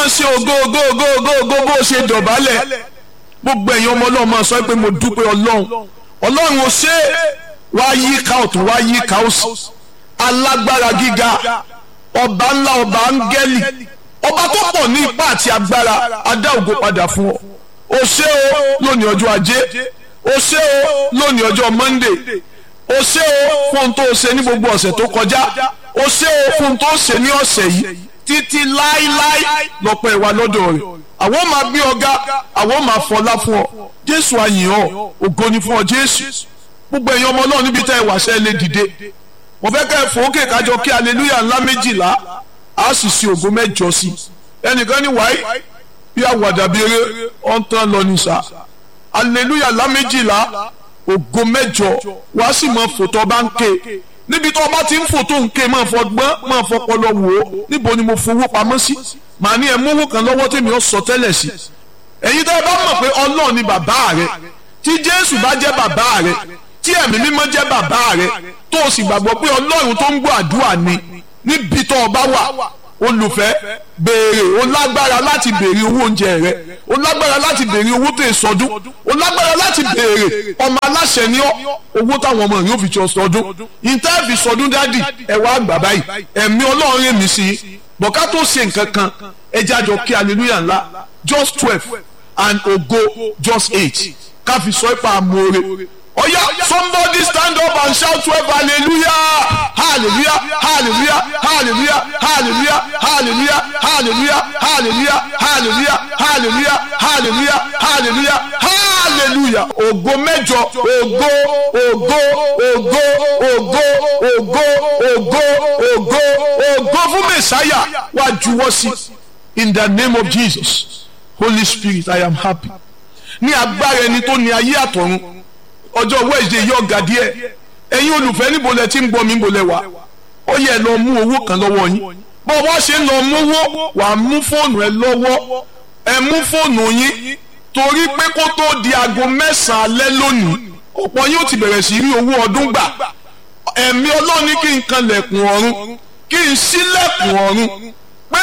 máa ṣe ògo ògo ògo ògo ògo bó ṣe dọ̀bálẹ̀ gbogbo ẹ̀yin ọmọ ọlọ́run máa sọ pé mo dúpẹ́ ọlọ́run ọlọ́run ò ṣe wá yí ká ọ̀tún wá yí ká òsì alágbára gíga ọba ńlá ọba áńgẹ́lì ọba tó pọ̀ ní ipá àti agbára adá ògo padà fún ọ o ṣé o lónìí ọjọ́ ajé o ṣé o lónìí ọjọ́ monday o ṣé o fún ohun tó o ṣe ní gbogbo ọ̀sẹ̀ tó kọjá o ṣé o fún ohun tó o ṣe ní ọ̀sẹ̀ yìí títí láíláí lọ́pọ̀ ìwà lọ́dọ̀ rẹ̀ àwọn máa gbé ọ̀gá àwọn máa fọlá fún ọ jésù àyìn ọ ògo ni fún ọ jésù gbogbo ẹ̀yin ọmọ náà níbi tá ẹ wàṣẹ lè dìde mo fẹ́ kẹ́ ẹ fòókè kájọ kí aleluya ńlá méjìlá a sì ṣe ògo mẹ́jọ sí i ẹnìkan ní wáyé bí àwàdà bí eré ọ̀n tán lọ ní sá aleluya ńlá méjìlá ògo mẹ́jọ wá sì mọ fòtọ́ bá ń ké níbi tó o bá ti ń fò tó ń ké máa fọgbọ́n máa fọpọlọ wò ó níbo ni mo fowó pamọ́ sí màá ní ẹ mówó kan lọ́wọ́ tèmi ó sọ tẹ́lẹ̀ sí ẹ̀yin tó ẹ bá mọ̀ pé ọlọ́run ni bàbá rẹ tí jésù bá jẹ́ bàbá rẹ tí ẹ̀mí mímọ́ jẹ́ bàbá rẹ tó o sì gbàgbọ́ pé ọlọ́run tó ń gbọ́ àdúrà ni níbi tó o bá wà olùfẹ́ béèrè o lágbára láti béèrè owó oúnjẹ rẹ o lágbára láti béèrè owó tó sọdún o lágbára láti béèrè ọmọ aláṣẹ ní ọ owó táwọn ọmọ yóò fi jọ sọdún ìtẹ́ẹ̀fì sọdún dádì ẹ wá gbà báyìí ẹ̀mí ọlọ́run rẹ̀ mí sí i bọ̀ká tó ṣe nǹkan kan ẹ jájọ kí hallelujah ńlá just twelve and ògo just eight káfi sọ ipa amóore oya somebody stand up and shout twelve hallelujah hallelujah hallelujah hallelujah hallelujah hallelujah hallelujah hallelujah hallelujah hallelujah hallelujah hallelujah hallelujah ògo mẹ́jọ ògo ògo ògo ògo ògo ògo ògo ògo fún mẹsàáyà wá juwọ́ sí in the name of jesus holy spirit i am happy ní agbára ẹni tó ní ayé àtọ̀run ọjọ́ wednesday yóò ga díẹ̀ ẹ̀yin olùfẹ́ níbo lẹ ti ń gbọ́ mi níbo lẹ wà ó yẹ lọ mú owó kan lọ́wọ́ yín bó wá ṣe ń lọ mówó wà á mú fóònù ẹ lọ́wọ́ ẹ mú fóònù yín torí pé kó tó di aago mẹ́sàn-án alẹ́ lónìí ọ̀pọ̀ yóò ti bẹ̀rẹ̀ sí rí owó ọdún gbà ẹ̀mí ọlọ́run ní kí n kan lẹ̀kùn ọ̀run kí n ṣílẹ̀kùn ọ̀run pé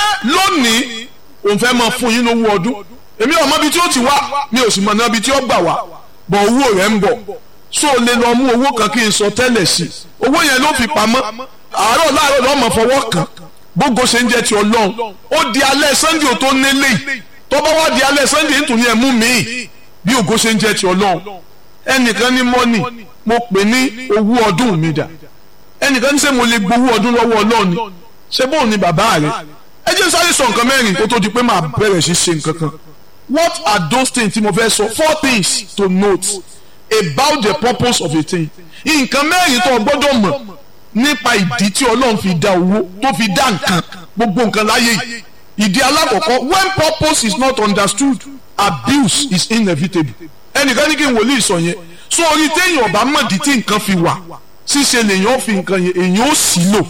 lónìí òun fẹ́ máa fún yín lówó ọdún èmi ò mọ ibi tí ó ti wá mi ò sì mọ̀ náà ibi tí ó gbà wá bọ̀ owó rẹ̀ ń bọ̀ so lè lọ mú owó kan kí n sọ tẹ́lẹ̀ sí owó yẹn ló fi pamọ́ àárọ̀ láàárọ̀ lọ́ọ́ mọ̀ fọwọ́ kàn gbogbo ṣe ń jẹ́ ti ọlọ́run ó di alẹ́ sunday ò tó nílé tó bá wá di alẹ́ sunday nítorí ẹ̀ mú mi bí ògo ṣe ń jẹ́ ti ọlọ́run ẹnìkan ní mọ́nì mo pè ní owó ọdún mi dà ẹnìkan ní sẹ́ mo lè gbowó ọdún lọ́wọ́ ọlọ́run ni ṣé bóun ni bàbá rẹ̀ ẹ jẹ́ sáré sọ nǹkan mẹ́rin kó tó di pé màá bẹ̀rẹ̀ sí ṣe nǹkan kan what are those things tí mo fẹ́ sọ four things to note about the purpose of a thing nǹkan mẹ́rin tó o gbọ́dọ̀ mọ̀ nípa ìdí tí ọlọ́run fi dá owó tó fi dá nǹkan gbogbo nǹkan láyé yìí ìdí alákọ̀ọ́kọ́ when purpose is not understood abuse is inevitable ẹnìkan ní kí n wòlíì sọ yẹn so orí téèyàn ọba mọ̀dí tí nǹkan fi wà ṣíṣe lèèyàn fi nǹkan yẹn èèyàn ó sì lò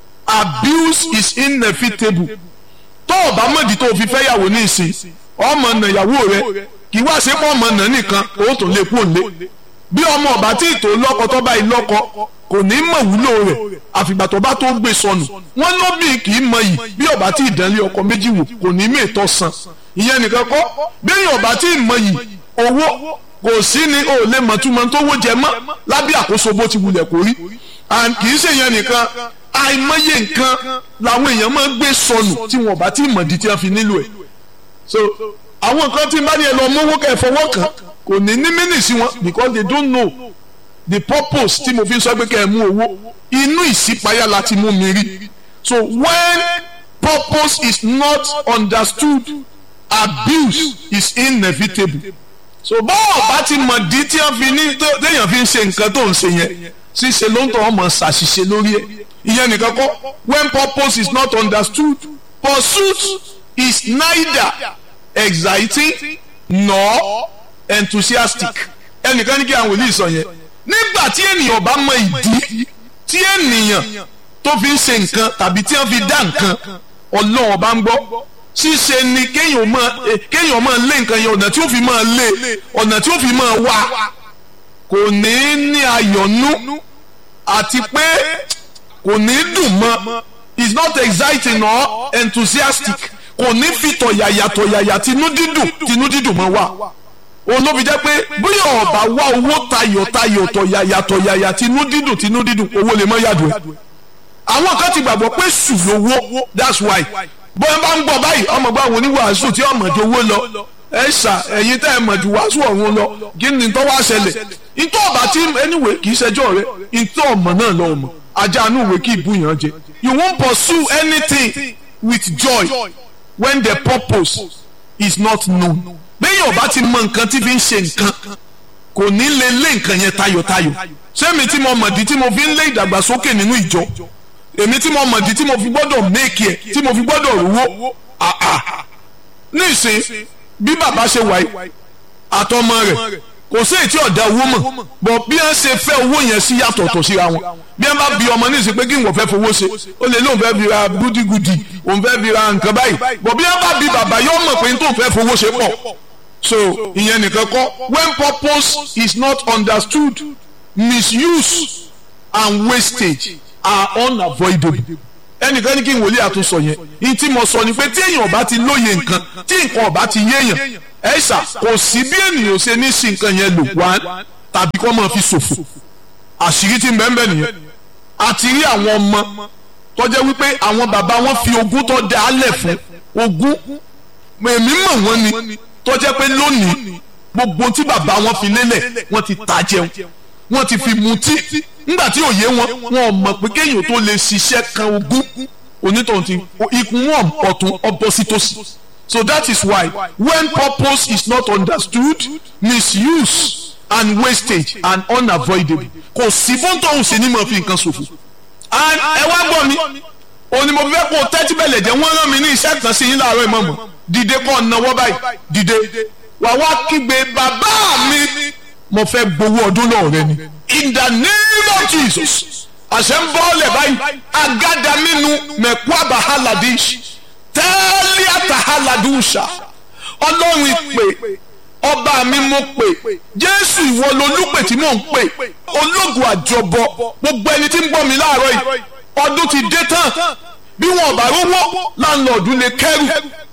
abuse is inevitable tó ọba mọ̀dí tó fi fẹ́ yàwó ní ìsìn ọmọ ọ̀nà ìyàwó rẹ kì í wá sí pọ̀ ọmọ ọ̀nà nìkan ó tún lè kú òǹlé bí ọmọ ọba tí ìtò lọ́kọ tó bá ìlọ́kọ kò ní mọ̀ wúlò rẹ̀ àfìgbà tó bá tó gbé sọnù wọ́n lóbì kì í mọ yìí bí ọba tí ìdánlé ọkọ méjì wò kò ní mí ìtọ́ san ìyẹn nìkan kọ́ bí ọba tí ì mọ yìí owó kò sí ni o lè mọ̀ túmọ̀ tó wó jẹ mọ́ lábẹ́ àkóso bó ti wulẹ̀ kó rí kì í ṣe ìyẹn nìkan àìmọye nǹkan làwọn èèyàn máa ń gbé sọnù tí wọn ọba tí ì mọ̀ di tí wọ́n fi nílò ẹ̀ so àwọn nǹkan tí n bá ní ẹ lọ mówó kẹ́ ẹ fọwọ́ kàn kò ní ní mínì sí wọn because they don't know the purpose tí mo fi sọ pé kẹ́ ẹ mú owó inú ìṣípayá láti mú mi rí so when purpose is not understood abuse is inevitable so bọ́ọ̀ bá ti mọ̀ dí tí wọ́n fi ní téèyàn fi ń ṣe nǹkan tó ń ṣe yẹn ṣíṣe ló ń tọ́ ọmọ ṣàṣìṣe lórí ẹ̀ ìyẹn nìkan kọ́ when purpose is not understood pursuit is neither exciting nor enthusiastic ẹnìkan ní kí àwọn wòlíì sọ yẹn nígbà tí ènìyàn bá mọ ìdí tí ènìyàn tó fi ń ṣe nǹkan tàbí tí wọ́n fi dá nǹkan ọlọ́run bá ń gbọ́ ṣíṣe ni kéèyàn máa kéèyàn máa lé nǹkan yẹn ọ̀nà tí ó fi máa lé ọ̀nà tí ó fi máa wá kò ní ní ayọ̀nú àti pé kò ní dùn mọ́ is not exciting or enthusiastic kò ní fi tọ̀yàyà tọ̀yàyà tinú dídùn tinú dídùn mọ́ wa òun ló fi jẹ́ pé bóyá ọba wá owó tayọ̀ tayọ̀ tọ̀yàyà tọ̀yàyà tinú dídùn tinú dídùn owó lè mọ́ yàdùn ẹ̀ àwọn kan ti gbàgbọ́ pé sùn lówó that's why bóyá bá ń gbọ́ báyìí ọmọ bá wọn oníwàásù tí ọmọ ju owó lọ ẹ ṣà ẹ̀yin tẹ́ ẹ mọ̀ ju wàásù ọ̀run lọ kí ni tó wá ṣẹlẹ̀ ìtọ́ ọba tí anyway kì í ṣẹjọ́ rẹ ìtọ́ ọmọ náà lọ ọmọ ajá inú ìwé kí ìbú yàn jẹ you won't pursue anything with joy when the purpose is not known bẹ́ẹ̀ ọba ti mọ nǹkan tí fi ń ṣe nǹkan kò ní lè lé nǹkan yẹn tayọ̀tayọ̀ sẹ́mi tí mo mọ̀dí tí mo fi ń lé ìdàgbàsókè nínú ìjọ èmi tí mo mọ̀dí tí mo fi gbọ́dọ̀ méèkì ẹ̀ tí mo fi gbọ́dọ̀ rówó àà nísìn bí bàbá ṣe wáyé àtọmọ rẹ̀ kò sí ètí ọ̀dà owó mọ̀ bọ̀ bí wọ́n ṣe fẹ́ owó yẹn sí yàtọ̀tọ̀ síra wọn bí wọ́n bá bi ọmọ nísìn pé kí n wọ́n fẹ́ fowó ṣe ó lè lóun fẹ́ fi ra gúdígúdí òun fẹ́ fi ra nǹkan báyìí bọ̀ bí wọ́n bá bi bàbá yóò mọ̀ pé n tó fẹ́ fowó ṣe pọ̀ so ìyẹn nìkan kọ́ when purpose is not understood misuse and wastage are unavoidable ẹnìkan ní kí n wòlíì àtúnṣọ yẹn ní tí mo sọ ni pé tí èèyàn ọba ti lóye nǹkan tí nǹkan ọba ti yéèyàn ẹ̀ṣà kò sí bí ènìyàn ṣe ní sí nǹkan yẹn lò wá tàbí kó máa fi ṣòfò àṣírí tí ń bẹ́ẹ̀ bẹ́ẹ̀ nìyẹn àti rí àwọn ọmọ tó jẹ́ wípé àwọn bàbá wọn fi ogún tó dá alẹ̀ fún ogún èmi mọ̀ wọ́n ni tó jẹ́ pé lónìí gbogbo tí bàbá wọn fi lélẹ̀ wọ́n ti ta jẹun wọ́n ti fi mutí nígbà tí òye wọn wọn mọ̀ pé kéèyàn tó lè ṣiṣẹ́ kan ogún onítọ̀hún ti ikùn wọn ọ̀tún ọbọ̀sítòsí so that is why when purpose is not understood misuse and wastage are unavoidable kò sí bóńtọ̀hún sí ni mo fi nǹkan ṣòfò and ẹ wá gbọ́ mi òní mo fẹ́ kó o tẹ́tí bẹ̀lẹ̀ jẹ́ wọ́n rán mi ní iṣẹ́ kan sí yín láàárọ̀ ìmọ̀mọ̀ dìde kọ́ ọ̀nàwọ́ báyìí dìde wà wá kígbe bàbá mi mo fẹ́ gbowó ọdún náà rẹ ni in the name of Jesus àṣẹ ń bọ́ ọ̀lẹ̀ báyìí agada mímu mẹ̀kú àbáhálàdíṣ tẹ́lẹ̀ àtàhálàdúṣà ọlọ́run ìpè ọba mi mo pè jésù ìwọ lolúpè tí mò ń pè ológun àjọbọ gbogbo ẹni tí ń gbọ́ mi láàárọ̀ yìí ọdún ti dé tán bí wọn bá rówó láńlọ́ọ̀dù lè kẹ́rù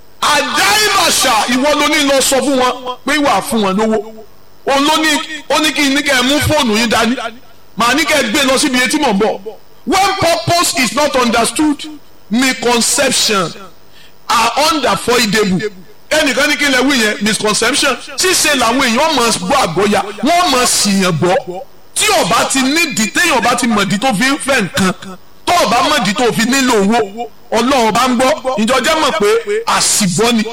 àdáìmàṣà ìwọ ló ní lọ sọ fún wọn pé wà fún wọn lówó òun ló ní ó ní kí n ní kẹ́ ẹ mú fóònù yín dání màá ní kẹ́ ẹ gbé lọ síbi etí mò ń bọ̀ when purpose is not understood misconception are unavoidable ẹnìkan ní kí n lè wí yẹn misconception ṣíṣe làwọn èèyàn máa gbọ́ àgbọ́ya wọ́n máa ṣìyàn gbọ́ tí ọba ti nídìí téèyàn ọba ti mọ̀dí tó fi ń fẹ́ nǹkan tó ọba mọ̀dí tó fi nílò owó ọlọ́run bá ń gbọ́ ìjọjẹ́ mọ̀ pé àṣìbọ́ ni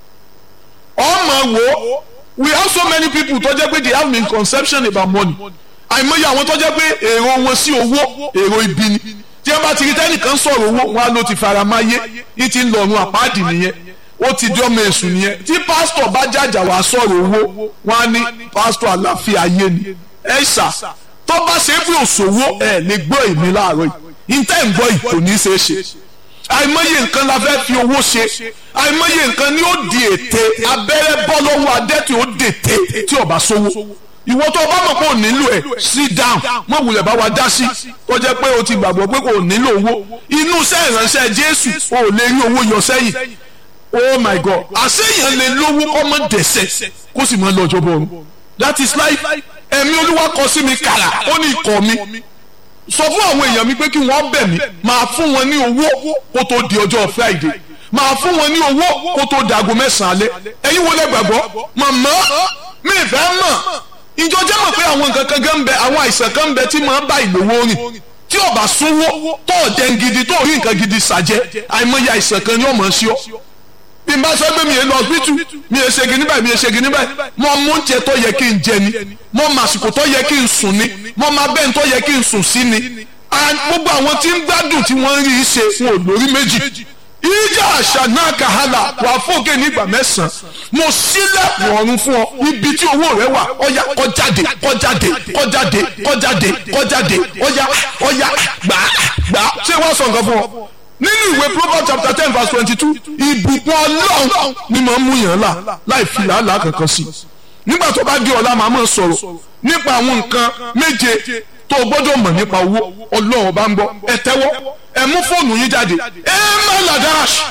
ọmọ wo we have so many people tó jẹ́ pé they have misconception about money àìmọye àwọn tó jẹ́ pé èrò wọn sí owó èrò ibi ni tí wọ́n bá ti rí tẹ́nìkan sọ̀rọ̀ owó wọn á ló ti fara máyé ní ti ń lọ́run àpáàdì nìyẹn ó ti di ọmọ èṣù nìyẹn tí pásítọ̀ bá jàjà wá sọ̀rọ̀ owó wọn á ní pásítọ̀ àlàáfíà ayé ni ẹ ṣà tó bá ṣe é pé òṣòwò ẹ lè gbọ́ èmi láàárọ̀ yìí ìtẹ́ ń gbọ́ yìí kò ní í ṣeé ṣe àìmọye nǹkan la fẹ́ fi owó ṣe àìmọye nǹkan ni ó di ète abẹ́rẹ́ bọ́ lọ́wọ́ adẹ́tì ó dète tí ọba sówó ìwọ tó o bá mọ̀ pé o nílò ẹ̀ sit down mọ̀ wulẹ̀ bá wa dá sí tó jẹ́ pé o ti gbàgbọ́ pé kò nílò owó inú iṣẹ́ ìránṣẹ́ Jésù o ò lè rí owó yọ sẹ́yìn oh my God àṣeyàn lè lówó kọ́ mọ́ dẹ̀sẹ̀ kó sì mọ́ lọ́jọ́ bọ́ọ̀rù that is life ẹ̀mí olúwa kọ sí mi kàrà ó ní ikọ̀ mi sọ fún àwọn èèyàn mi pé kí wọ́n bẹ̀ mí máa fún wọn ní owó kó tó di ọjọ́ Friday máa fún wọn ní owó kó tó di aago mẹ́sàn-án alẹ́ ẹ̀yin wo lẹ gbàgbọ́ màmá mi ìfẹ́ mọ̀ ìjọ jẹ́ mọ̀ pé àwọn nǹkan kan gan bẹ àwọn àìsàn kan bẹ tí máa ń bá ìlówó rìn tí o bá súnwó tó o jẹun gidi tó o rí nǹkan gidi ṣàjẹ́ àìmọye àìsàn kan ni ó mọ̀ ọ́ sí ọ bí n bá sọ pé mi yẹn lọ hospital mi yẹn ṣe gini báyìí mi yẹn ṣe gini báyìí mo mú oúnjẹ tó yẹ kí n jẹ ni mo mọ àsìkò tó yẹ kí n sùn ni mo mọ abẹ́ni tó yẹ kí n sùn sí ni gbogbo àwọn tí ń gbádùn tí wọ́n ń rí i ṣe wọn ò lórí méjì ìjà àṣà náà kàhálà wà fókè nígbà mẹ́sàn-án mo sílẹ̀kùn ọ̀run fún ọ ibi tí owó rẹ wà ọ̀yà kọjáde kọjáde kọjáde kọjáde kọjáde ọ̀yà ọ̀yà gbà gbà ṣé wọ́n sọ nǹkan fún ọ nínú ìwé proverbs chapter ten verse twenty-two ìbùkún ọlọ́run ni màá mú yàn là láì fi làálàá kankan sí nígbà tó bá di ọ̀la màá máa sọ̀rọ̀ nípa àwọn nǹkan méje tó o gbọ́dọ̀ mọ̀ nípa owó ọlọ́run bá ń gbọ́ ẹ tẹ́wọ́ ẹ mú fóònù yín jáde ẹ má ladash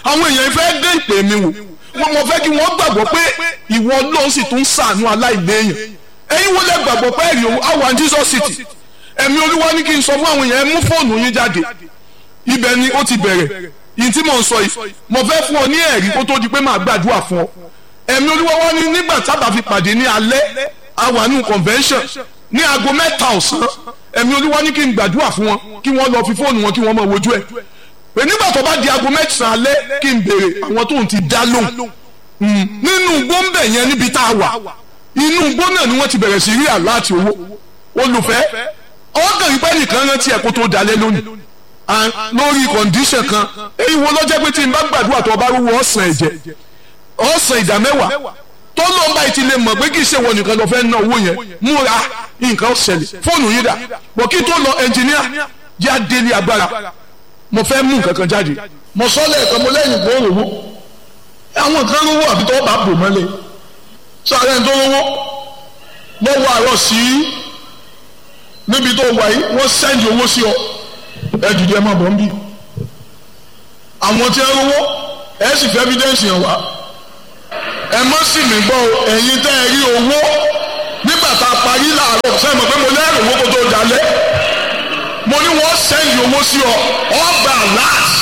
àwọn èèyàn fẹ́ dé ìpè mi wò wọ́n mọ̀ fẹ́ kí wọ́n gbàgbọ́ pé ìwọ Ọlọ́run sì tún ṣàánú aláìléèyàn ẹ̀yin wọ́n lè gbàgbọ́ pé ẹ̀rí owó àwọn Jesus City ẹ̀mí olúwa ní kí n sọ fún àwọn èèyàn ẹ mú fóònù yín jáde ibẹ̀ ni ó ti bẹ̀rẹ̀ yìí tí mò ń sọ yìí mo fẹ́ fún ọ ní ẹ̀rí kó tó di pé màá gbàdúrà fún ọ ẹ̀mí olúwa wá ní nígbà tábà fi pàdé ní alẹ́ awànú convention ní aago mẹ́ta ọ̀sán ẹ̀mí olúwa ní kí n gbàdúrà fún wọn kí wọ́n lọ fi fóònù wọn kí wọ́n máa wojú ẹ̀ pé nígbà tó bá di aago mẹ́sàn-án alẹ́ kí n béèrè àwọn tóun ti dá lóhùn nínú gbóǹbẹ̀ yẹn níbi tá a wà inú igbó náà ni wọ́n ti bẹ̀rẹ̀ sí rí àláàtì owó olùfẹ́ ọ̀gàn ìpẹ́ nìkan rántí ẹ̀ kó tó dalẹ̀ lónìí lórí kọ̀ǹdíṣàn kan èyí wo lọ́jọ́ pé tí n bá gbàdúrà tó bá rúwọ́ ọ̀sán ẹ̀jẹ̀ ọ̀sán ìdá mẹ́wàá tó ló ń bá ìtì lè mọ̀ pé kì í ṣe wọn nìkan lọ fẹ́ ná owó yẹn múra nǹkan ó ṣẹlẹ̀ fóònù yìí dà bọ̀ kí tó lọ ẹnjìníà yá délé agbára mo fẹ́ mú nǹkan kan jáde mo sọ lẹ́ẹ̀kan mo lẹ́yìn gbòòrò àwọn kan rówó àbí tó bá bò mọ́lẹ̀ sáré tó rówó lọ́wọ́ àárọ̀ sí níbi tó wà yìí wọ́n sẹ́ndì owó sí ọ ẹ dìde ẹ má bọ̀ ń bí àwọn tí ẹ rówó ẹ sì fẹ́ evidence yẹn wá ẹ mọ́ sì mí gbọ́ ẹ̀yin tẹ́ ẹ rí owó nígbà tá a parí làárọ̀ sẹ́yìn mọ̀ pé mo lẹ́rù owó kó tó dalẹ̀ mo ní wọ́n sẹ́ndì owó sí ọ ọ gbà láti.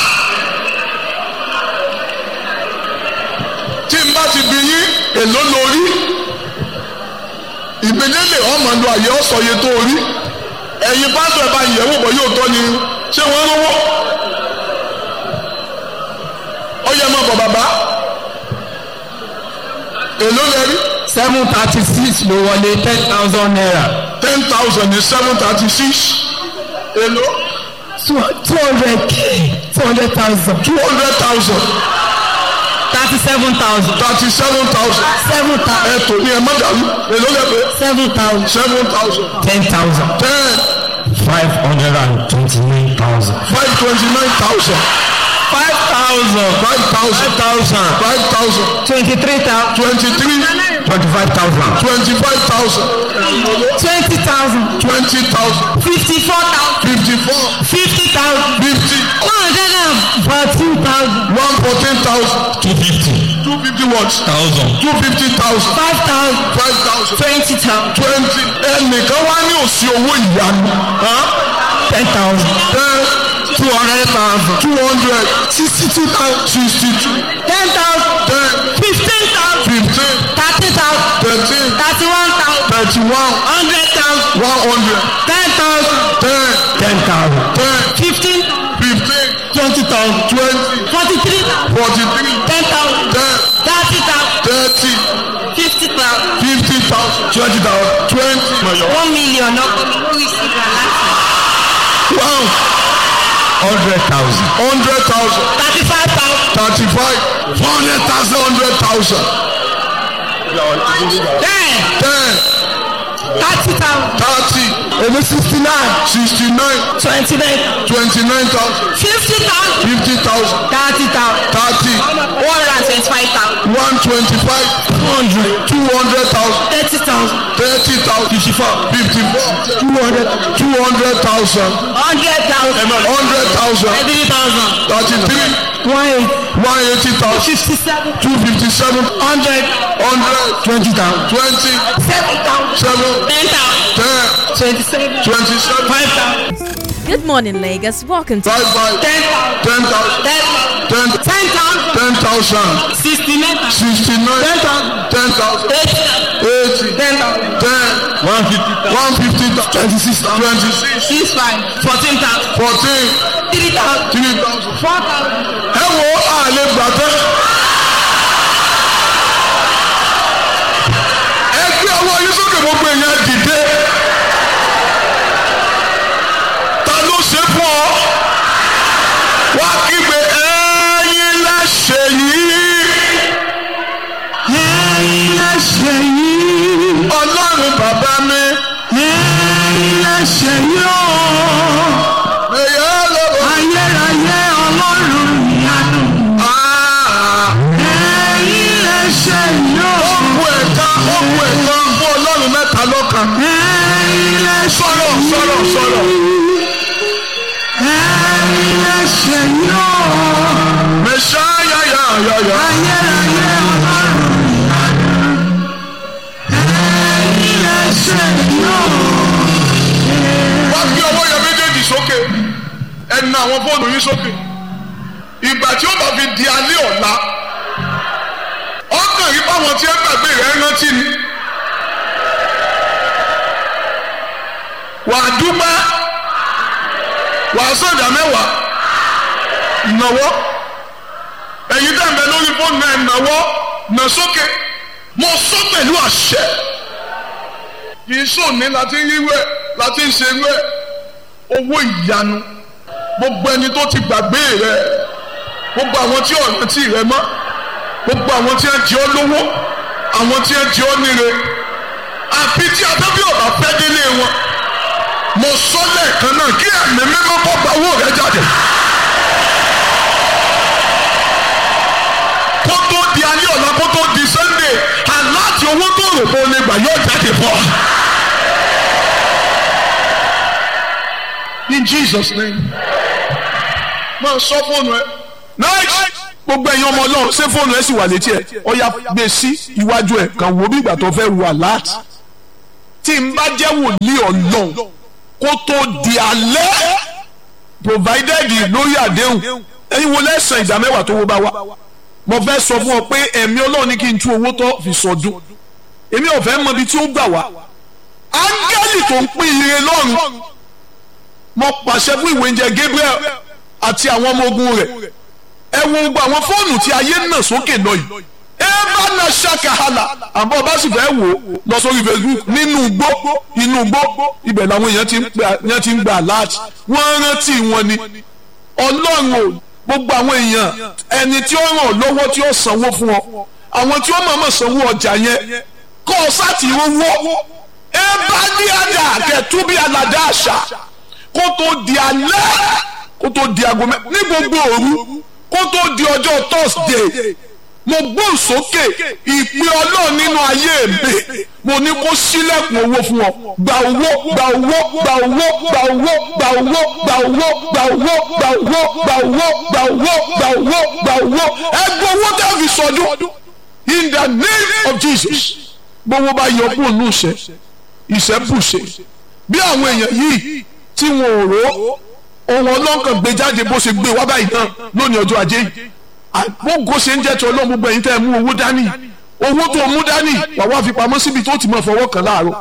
tí n bá ti bí yín èló lórí ìgbélélè ọmọ lu àyè ọ̀sọ̀yẹ tó rí ẹ̀yin pásítọ̀ ẹ̀ bá yẹ̀wò bọ̀ yóò tọ́ ni ṣé wọ́n rówó ó yẹ mọ́ bọ̀ bàbá èló lẹ rí. seven thirty six ló wọlé ten thousand naira. ten thousand ní seven thirty six èló. two hundred k two hundred thousand. two hundred thousand thirty seven thousand. thirty seven thousand. seven thousand. ẹ tò ní ẹ má dàrú èló lẹ pé. seven thousand. seven thousand. ten thousand. ten five hundred and twenty-nine thousand. five twenty nine thousand. five thousand. five thousand. thousand. five thousand. twenty-three thousand. twenty three. twenty-five thousand. twenty five thousand. twenty thousand. twenty thousand. fifty-four thousand. fifty four. fifty thousand. fifty. one hundred and fourteen thousand. one fourteen thousand. two fifty. two fifty what. thousand. two fifty thousand. five thousand. five thousand. twenty thousand. twenty. ẹnìkan wá ní òsì owó ìyanu. ten thousand. ten two hundred thousand. two hundred. sixty two thousand. sixty two. ten thousand. ten fifteen thousand. fifteen. thirty thousand. thirteen. thirty-one thousand. thirty one. hundred thousand. one hundred. ten thousand. ten. ten thousand. ten. fifteen. fifteen. twenty thousand. twenty. forty-three thousand. forty three. ten thousand. ten. thirty thousand. thirty. fifty thousand. fifty thousand. twenty thousand. twenty. one million ọkọ mi lórí sígbà láti. wow. hundred thousand. hundred thousand. thirty-five thousand. thirty five. four hundred thousand. hundred thousand. ten. ten. thirty thousand. thirty. èmi sixty-nine. sixty nine. twenty-nine. twenty nine thousand. fifty thousand. fifty thousand. thirty thousand. thirty. one hundred and twenty-five thousand. one twenty five. hundred. two hundred thousand. thirty thousand. thirty thousand. fifty four. fifty four. two hundred. two hundred thousand. hundred thousand. hundred thousand. thirty thousand. thirty three. one eight. one eighty thousand. fifty-seven. two fifty seven. hundred. hundred. twenty thousand. twenty. seven thousand. seven. ten thousand. ten. twenty-seven. twenty seven. five thousand. Good morning, Lagos. Welcome to five five. ten thousand. ten thousand. ten thousand. ten. ten thousand. ten thousand. sixty-nine thousand. sixty nine. ten thousand. ten thousand. eighty thousand. eighty. ten thousand. ten. one fifty thousand. one fifty. twenty six. twenty six. six five. fourteen thousand. fourteen. three thousand. three thousand. four thousand. ẹ wo àlè gbàtẹ́. ẹ gbé ọwọ́ yín sókè gbogbo èèyàn dìde. ta ló ṣe fún ọ? wá kígbe ẹ̀yin láṣẹ yìí. ẹ̀yin láṣẹ yìí. ọlọ́run bàbá mi. ẹ̀yin láṣẹ yìí o. ẹ̀yà lọ́wọ́. ayérayé ọlọ́run ìyanu. ẹ̀yin láṣẹ yìí o. ó kú ẹ̀ka ó kú ẹ̀ka fún ọlọ́run mẹ́ta lọ́kan. ẹ̀yin láṣẹ yìí. sọ̀rọ̀ sọ̀rọ̀ sọ̀rọ̀. ẹ̀yin láṣẹ yìí o. mẹ̀ṣáyà àwọn fóònù yín sókè ìgbà tí ó bá fi di alẹ́ ọ̀la ọkàn yìí báwọn tí ẹ gbàgbé rẹ̀ rántí ni wàá dúpẹ́ wàá sọ̀dà mẹ́wàá ìnáwó ẹ̀yin tẹ̀ ń bẹ lórí fóònù náà ìnáwó nà sókè mo sọ pẹ̀lú àṣẹ kì í sòní láti ń ríwẹ̀ láti ń ṣerú ẹ̀ owó ìyanu gbogbo ẹni tó ti gbàgbé rẹ gbogbo àwọn tí ọ̀rọ̀ tí rẹ mọ́ gbogbo àwọn tí ẹ jẹ́ ọ lówó àwọn tí ẹ jẹ́ ọ níre àfi tí abẹ́bí ọ̀bà fẹ́ délé wọn mo sọ lẹ́ẹ̀kan náà kí ẹ̀mí mímọ́ kọ́ gba owó rẹ jáde. kó tó di alẹ́ ọ̀la kó tó di sunday aláàtì owó tó rò bó lè gbà yóò jáde bọ̀. in jesus name máa sọ fóònù ẹ. nice gbogbo ẹ̀yin ọmọ ọlọ́run ṣé fóònù ẹ sì wà létí ẹ ọ̀ya gbé sí iwájú ẹ kàn wò bí ìgbà tó fẹ́ wù alert tí n bá jẹ́ wòlíì ọlọ́run kó tó di alẹ́ provided lórí àdéhùn ẹ̀yin wo lẹ́sàn ìdá mẹ́wàá tó wó bá wá mo fẹ́ sọ fún ọ pé ẹ̀mí ọlọ́run ní kí n tú owó tó fi sọdún èmi ò fẹ́ mọ ibi tí ó gbà wá áńgẹ́lì tó ń pín ire lọ́run mo pàṣẹ fún ìwé oúnjẹ Gabriel àti àwọn ọmọ ogun rẹ̀ ẹ wo gbogbo àwọn fóònù tí ayé ń nà sókè lọ yìí ẹ bá na ṣàkàhàlà àbọ̀ bá sì fẹ́ wò ó lọ sórí Facebook nínú igbó inú igbó ibẹ̀ làwọn èèyàn ti ń gbà láti wọ́n rántí wọn ni ọlọ́run ò gbogbo àwọn èèyàn ẹni tí ó ràn ọ́ lọ́wọ́ tí ó sanwó fún ọ àwọn tí ó mọ̀ọ́mọ̀ sanwó ọjà yẹn kọ́ ọ sáàtì owó ẹ bá ní àdá kẹtùbí aládá àṣà kó tó di alẹ́ kó tó di aago mẹ́ ní gbogbo òru kó tó di ọjọ́ Thursday mo gbóhùn sókè ìpè ọlọ́run nínú ayé mi mo ní kó sílẹ̀kùn owó fún ọ gba owó gba owó gba owó gba owó gba owó gba owó gba owó gba owó gba owó gba owó gba owó gba owó ẹ gbọ́ owó tẹ́ fi sọdún in the name of Jesus gbowó bá yọ kúrò ní ìṣẹ́ ìṣẹ́ bùṣe bí àwọn èèyàn yìí tí wọn ò rò ohun ọlọ́kàn gbé jáde bó ṣe gbé wá báyìí náà lónìí ọjọ́ ajé yìí àgbógo ṣe ń jẹ́ tí ọlọ́run gbogbo ẹ̀yin tẹ́ ẹ mú owó dání owó tó mú dání wà wá fi pamọ́ síbi tó ti máa fọwọ́ kàn láàárọ̀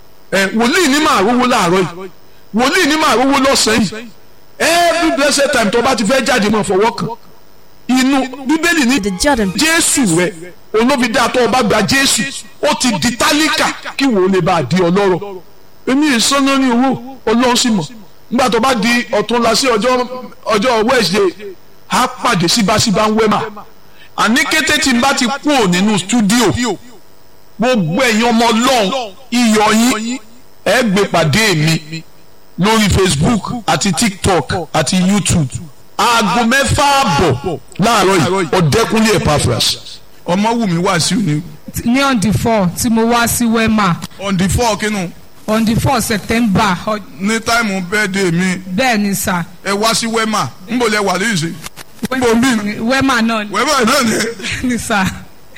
ẹ wòlíì ní máa rówó láàárọ̀ yìí wòlíì ní máa rówó lọ́sàn-án yìí every blessed time tó bá ti fẹ́ jáde máa fọwọ́ kàn inú bíbélì ní The Jordan. jésù rẹ olóbi dáa tó o bá gba jésù ó ti di tálíkà kí wò ó lè bá a di ọlọ́rọ̀ èmi ìsọ́nà ní owó ọlọ́run sì mọ̀ nígbà tó bá di ọ̀túnla sí ọjọ́ ọjọ́ wednesday á pàdé síbáṣíbá ń wẹ́mà àní kété tí n bá ti kúrò nínú stúdíò gbogbo ẹ̀yin ọmọ ọlọ́run iyọ̀ yín ẹ gbé pàdé mi lórí facebook àti tiktok àti youtube aago mẹ́fà àbọ̀ láàárọ̀ yìí ọ̀dẹ́kunlé epaphras ọmọwùmí wàásù ni ní on the four tí mo wá sí wema on the four kínú on the four september ọ- ní táìmù bẹ́ẹ̀dẹ̀ mi bẹ́ẹ̀ ni sà ẹ wá sí wema níbo lẹ wà lóyún sí. níbo mi wema náà ni- wema náà ni. ni sà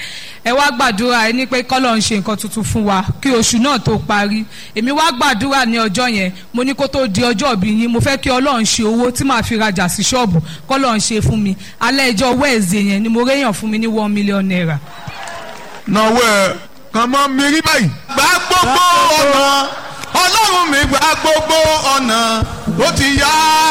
ẹ wá gbàdúrà ẹ ní pé kọ́lọ̀ ń ṣe nǹkan tuntun fún wa kí oṣù náà tó parí èmi wá gbàdúrà ní ọjọ́ yẹn mo ní kó tó di ọjọ́ ìbí yín mo fẹ́ kí ọlọ́run ṣe owó tí màá fi rajà sí ṣọ́ọ̀bù kọ́lọ̀ ń ṣe fún mi alẹ́ ìjọ wẹ́ẹ̀zẹ̀ yẹn ni mo réyàn fún mi ní one million naira. náwó ẹ kàn mọ́ mi rí báyìí. gba gbogbo ọ̀nà ọlọ́run mi gba gbogbo ọ̀nà ó ti yá.